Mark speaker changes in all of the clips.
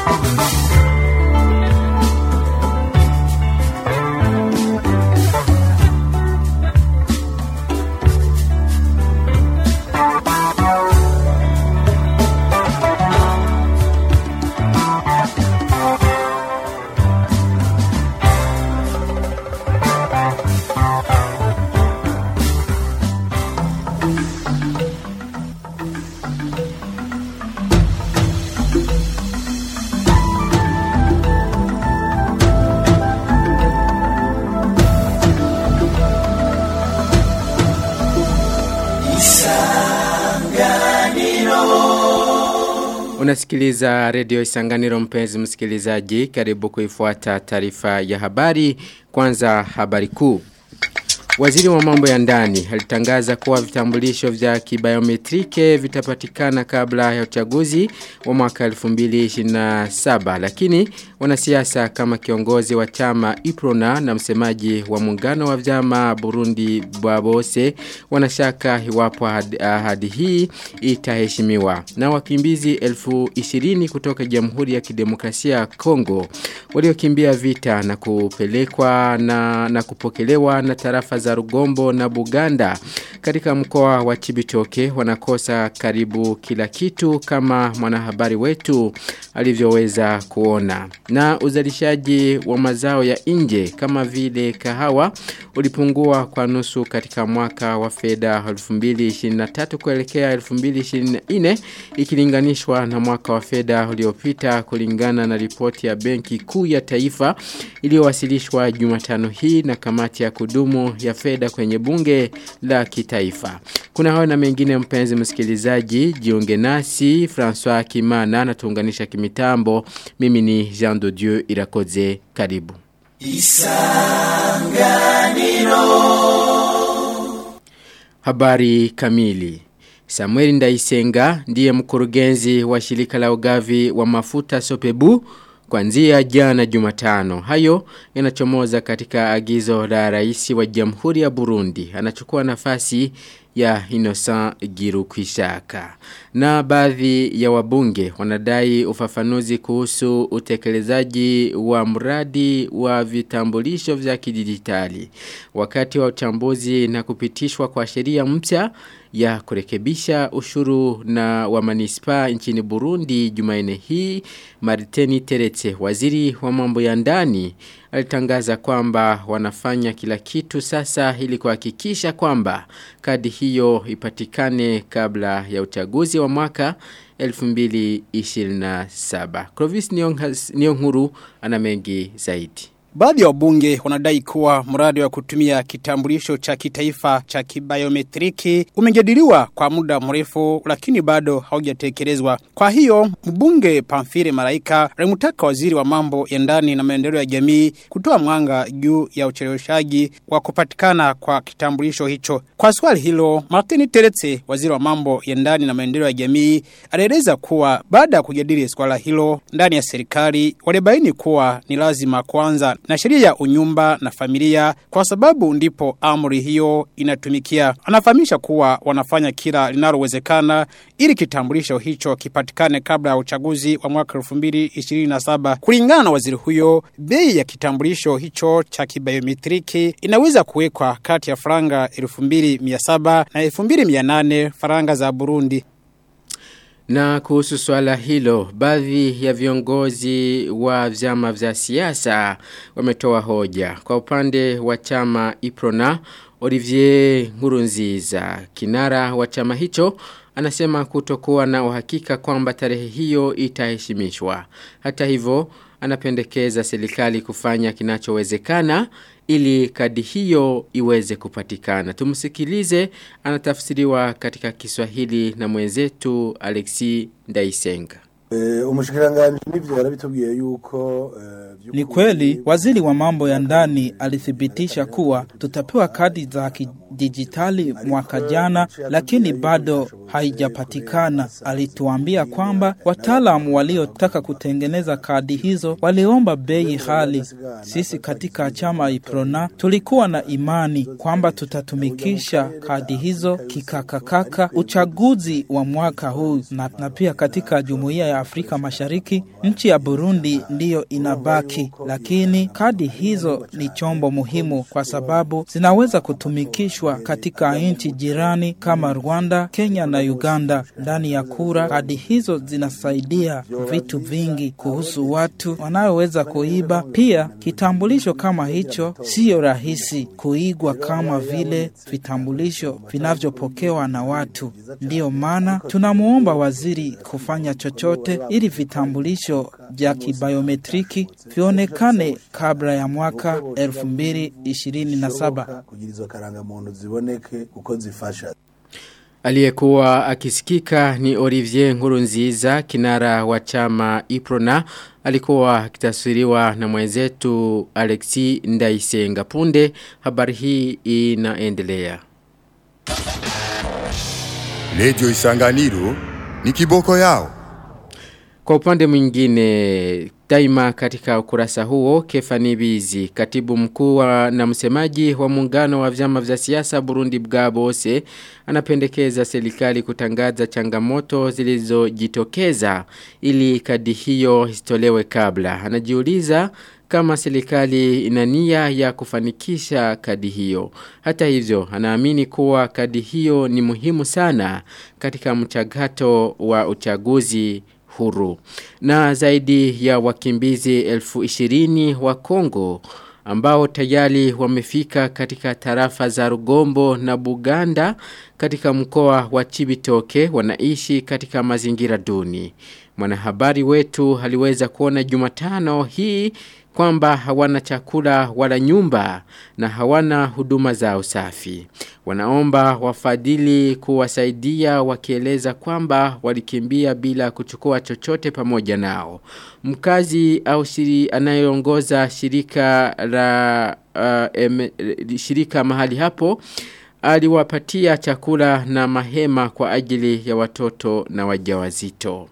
Speaker 1: Unasikiliza redio Isanganiro mpenzi msikilizaji karibu kuifuata taarifa ya habari kwanza habari kuu. Waziri wa mambo ya ndani alitangaza kuwa vitambulisho vya kibiometrike vitapatikana kabla ya uchaguzi wa mwaka 2027 lakini wanasiasa kama kiongozi wa chama Iprona na msemaji wa muungano wa vyama Burundi Bwabose wanashaka iwapo ahadi hii itaheshimiwa na wakimbizi 1020 kutoka Jamhuri ya Kidemokrasia ya Kongo waliokimbia vita na kupelekwa na, na kupokelewa na tarafa za Rugombo na Buganda katika mkoa wa Chibitoke wanakosa karibu kila kitu kama mwanahabari wetu alivyoweza kuona. Na uzalishaji wa mazao ya nje kama vile kahawa ulipungua kwa nusu katika mwaka wa fedha 2023 kuelekea 2024 ikilinganishwa na mwaka wa fedha uliopita kulingana na ripoti ya Benki Kuu ya Taifa iliyowasilishwa Jumatano hii na kamati ya kudumu ya fedha kwenye bunge la kitaifa. Kuna hawa na mengine mpenzi msikilizaji, jiunge nasi, François Kimana na tuunganisha kimitambo. Mimi ni Jean de Dieu Irakoze, karibu. Isanganiro Habari kamili Samuel Ndaisenga ndiye mkurugenzi wa shirika la ugavi wa mafuta Sopebu Kwanzia jana jumatano, hayo yanachomoza katika agizo la rais wa jamhuri ya Burundi. Anachukua nafasi ya Innocent Girukwishaka. Na baadhi ya wabunge wanadai ufafanuzi kuhusu utekelezaji wa mradi wa vitambulisho vya kidijitali. Wakati wa uchambuzi na kupitishwa kwa sheria mpya ya kurekebisha ushuru na wa manispa nchini Burundi Jumaine hii Mariteni Teretse waziri wa mambo ya ndani alitangaza kwamba wanafanya kila kitu sasa ili kuhakikisha kwamba kadi hiyo ipatikane kabla ya uchaguzi wa mwaka 2027. Clovis Nyonguru ana mengi zaidi.
Speaker 2: Baadhi ya wabunge wanadai kuwa mradi wa kutumia kitambulisho cha kitaifa cha kibiometriki umejadiliwa kwa muda mrefu lakini bado haujatekelezwa. Kwa hiyo mbunge Pamfire Maraika alimtaka waziri wa mambo ya ndani na maendeleo ya jamii kutoa mwanga juu ya ucheleweshaji wa kupatikana kwa kitambulisho hicho. Kwa swali hilo, Martin Teretse, waziri wa mambo ya ndani na maendeleo ya jamii, alieleza kuwa baada ya kujadili swala hilo ndani ya serikali walibaini kuwa ni lazima kwanza na sheria ya unyumba na familia kwa sababu ndipo amri hiyo inatumikia. Anafahamisha kuwa wanafanya kila linalowezekana ili kitambulisho hicho kipatikane kabla ya uchaguzi wa mwaka 2027. Kulingana na waziri huyo, bei ya kitambulisho hicho cha kibiometriki inaweza kuwekwa kati ya faranga 2700 na 2800 faranga za Burundi.
Speaker 1: Na kuhusu swala hilo, baadhi ya viongozi wa vyama vya siasa wametoa hoja. Kwa upande wa chama Iprona, Olivier Nkurunziza, kinara wa chama hicho, anasema kutokuwa na uhakika kwamba tarehe hiyo itaheshimishwa. Hata hivyo, anapendekeza serikali kufanya kinachowezekana ili kadi hiyo iweze kupatikana. Tumsikilize anatafsiriwa katika Kiswahili na mwenzetu Alexi Ndaisenga.
Speaker 3: umushikiranganji n'ivyo yarabitubwiye yuko
Speaker 4: Ni kweli waziri wa mambo ya ndani alithibitisha kuwa tutapewa kadi za kidijitali mwaka jana, lakini bado haijapatikana. Alituambia kwamba wataalamu waliotaka kutengeneza kadi hizo waliomba bei ghali. Sisi katika chama Iprona tulikuwa na imani kwamba tutatumikisha kadi hizo kikakakaka uchaguzi wa mwaka huu na, na pia katika jumuiya ya Afrika Mashariki, nchi ya Burundi ndiyo inabaki, lakini kadi hizo ni chombo muhimu kwa sababu zinaweza kutumikishwa katika nchi jirani kama Rwanda, Kenya na Uganda. Ndani ya kura, kadi hizo zinasaidia vitu vingi kuhusu watu wanayoweza kuiba. Pia kitambulisho kama hicho siyo rahisi kuigwa kama vile vitambulisho vinavyopokewa na watu. Ndiyo maana tunamwomba waziri kufanya chochote ili vitambulisho vya kibayometriki vionekane kabla ya mwaka elfu mbili ishirini na saba.
Speaker 3: kugira izo karangamuntu ziboneke uko zifasha
Speaker 1: Aliyekuwa akisikika ni Olivier Nkurunziza kinara wa chama Iprona alikuwa akitaswiriwa na mwenzetu Alexi Ndaisenga punde habari hii inaendelea.
Speaker 5: Radio Isanganiro ni kiboko yao.
Speaker 1: Kwa upande mwingine daima katika ukurasa huo Kefani Bizi katibu mkuu wa- na msemaji wa muungano wa vyama vya siasa Burundi Bwabose anapendekeza serikali kutangaza changamoto zilizojitokeza ili kadi hiyo isitolewe kabla. Anajiuliza kama serikali ina nia ya kufanikisha kadi hiyo. Hata hivyo, anaamini kuwa kadi hiyo ni muhimu sana katika mchakato wa uchaguzi huru. Na zaidi ya wakimbizi elfu ishirini wa Kongo ambao tayari wamefika katika tarafa za Rugombo na Buganda katika mkoa wa Chibitoke wanaishi katika mazingira duni. Mwanahabari wetu aliweza kuona Jumatano hii kwamba hawana chakula wala nyumba na hawana huduma za usafi. Wanaomba wafadhili kuwasaidia wakieleza kwamba walikimbia bila kuchukua chochote pamoja nao. Mkazi au shiri anayeongoza shirika la uh, em, shirika mahali hapo aliwapatia chakula na mahema kwa ajili ya watoto na wajawazito.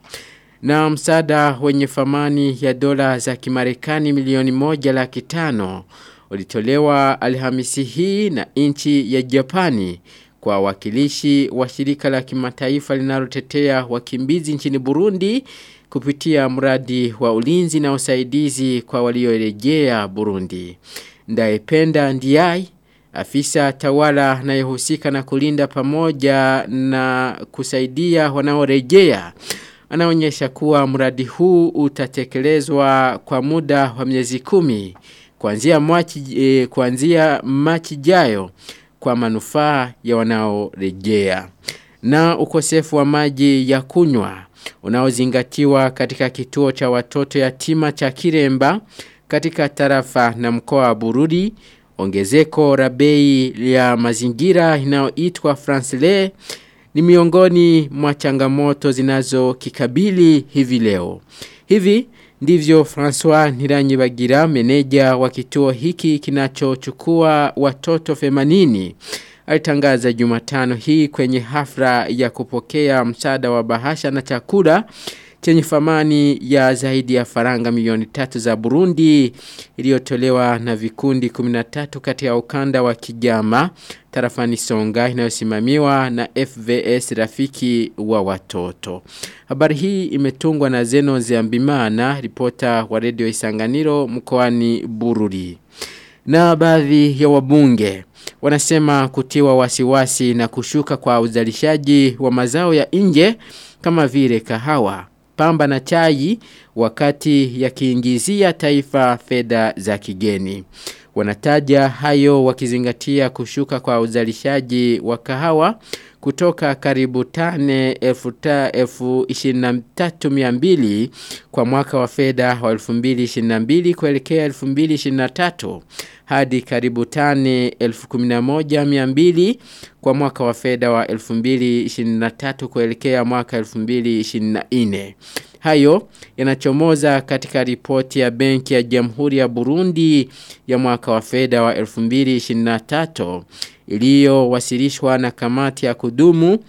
Speaker 1: Na msaada wenye thamani ya dola za kimarekani milioni moja laki tano ulitolewa alhamisi hii na nchi ya Japani kwa wakilishi wa shirika la kimataifa linalotetea wakimbizi nchini Burundi kupitia mradi wa ulinzi na usaidizi kwa waliorejea Burundi. Ndaependa Ndiai afisa tawala anayehusika na kulinda pamoja na kusaidia wanaorejea anaonyesha kuwa mradi huu utatekelezwa kwa muda wa miezi kumi kuanzia Machi e, kuanzia Machi jayo kwa manufaa ya wanaorejea na ukosefu wa maji ya kunywa unaozingatiwa katika kituo cha watoto yatima cha Kiremba katika tarafa na mkoa wa Bururi ongezeko la bei ya mazingira inayoitwa Francele ni miongoni mwa changamoto zinazokikabili hivi leo. Hivi ndivyo François Niranyibagira meneja wa kituo hiki kinachochukua watoto 80 alitangaza Jumatano hii kwenye hafla ya kupokea msaada wa bahasha na chakula chenye thamani ya zaidi ya faranga milioni tatu za Burundi iliyotolewa na vikundi 13 kati ya ukanda wa Kigama tarafani Songa inayosimamiwa na FVS rafiki wa watoto. Habari hii imetungwa na Zeno Ziambimana, ripota wa redio Isanganiro mkoani Bururi. Na baadhi ya wabunge wanasema kutiwa wasiwasi na kushuka kwa uzalishaji wa mazao ya nje kama vile kahawa pamba na chai wakati yakiingizia taifa fedha za kigeni. Wanataja hayo wakizingatia kushuka kwa uzalishaji wa kahawa kutoka karibu tane elfu ta- elfu ishirini na tatu mia mbili kwa mwaka wa fedha wa 2022 kuelekea 2023 hadi karibu tane elfu kumi na moja mia mbili kwa mwaka wa fedha wa 2023 kuelekea mwaka 2024. Hayo yanachomoza katika ripoti ya benki ya Jamhuri ya Burundi ya mwaka wa fedha wa 2023 iliyowasilishwa na kamati ya kudumu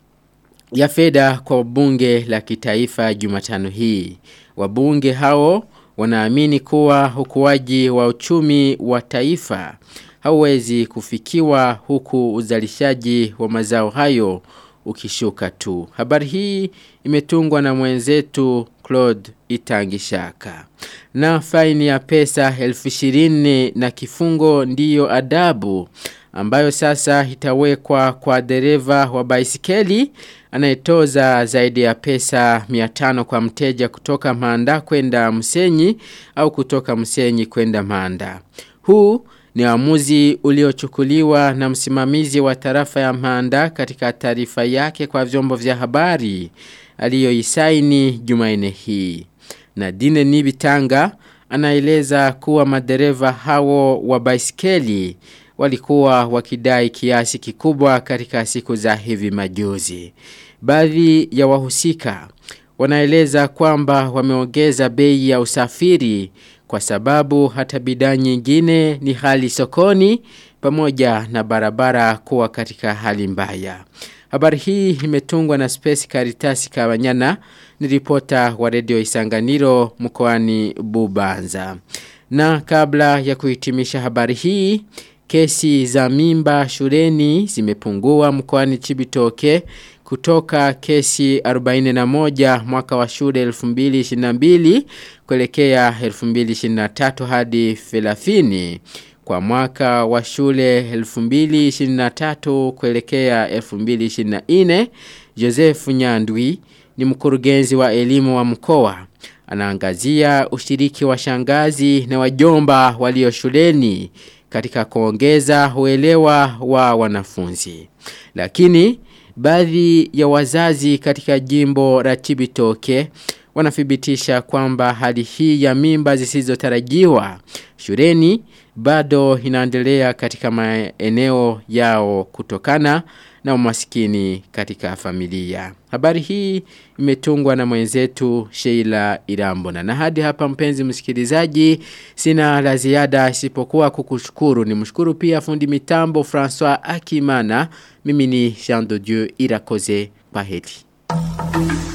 Speaker 1: ya fedha kwa bunge la kitaifa Jumatano hii. Wabunge hao wanaamini kuwa ukuaji wa uchumi wa taifa hauwezi kufikiwa huku uzalishaji wa mazao hayo ukishuka tu. Habari hii imetungwa na mwenzetu Claude Itangishaka. Na faini ya pesa elfu ishirini na kifungo ndiyo adabu ambayo sasa itawekwa kwa dereva wa baisikeli anayetoza zaidi ya pesa 500 kwa mteja kutoka Manda kwenda Msenyi au kutoka Msenyi kwenda Manda. Huu ni uamuzi uliochukuliwa na msimamizi wa tarafa ya Manda katika taarifa yake kwa vyombo vya habari aliyoisaini Jumanne hii. Nadine Nibitanga anaeleza kuwa madereva hao wa baisikeli walikuwa wakidai kiasi kikubwa katika siku za hivi majuzi. Baadhi ya wahusika wanaeleza kwamba wameongeza bei ya usafiri kwa sababu hata bidhaa nyingine ni hali sokoni pamoja na barabara kuwa katika hali mbaya. Habari hii imetungwa na Space Caritas Kabanyana ni ripota wa redio Isanganiro mkoani Bubanza. Na kabla ya kuhitimisha habari hii, kesi za mimba shuleni zimepungua mkoani Chibitoke kutoka kesi 41 mwaka wa shule 2022 kuelekea 2023 hadi 30 kwa mwaka wa shule 2023 kuelekea 2024 Joseph Nyandwi ni mkurugenzi wa elimu wa mkoa anaangazia ushiriki wa shangazi na wajomba walio shuleni katika kuongeza uelewa wa wanafunzi. Lakini baadhi ya wazazi katika jimbo la Chibitoke wanathibitisha kwamba hali hii ya mimba zisizotarajiwa shuleni bado inaendelea katika maeneo yao kutokana na umasikini katika familia. Habari hii imetungwa na mwenzetu Sheila Irambona. Na hadi hapa mpenzi msikilizaji, sina la ziada isipokuwa kukushukuru. Ni mshukuru pia fundi mitambo François Akimana. Mimi ni Jean de Dieu Irakoze. Paheti.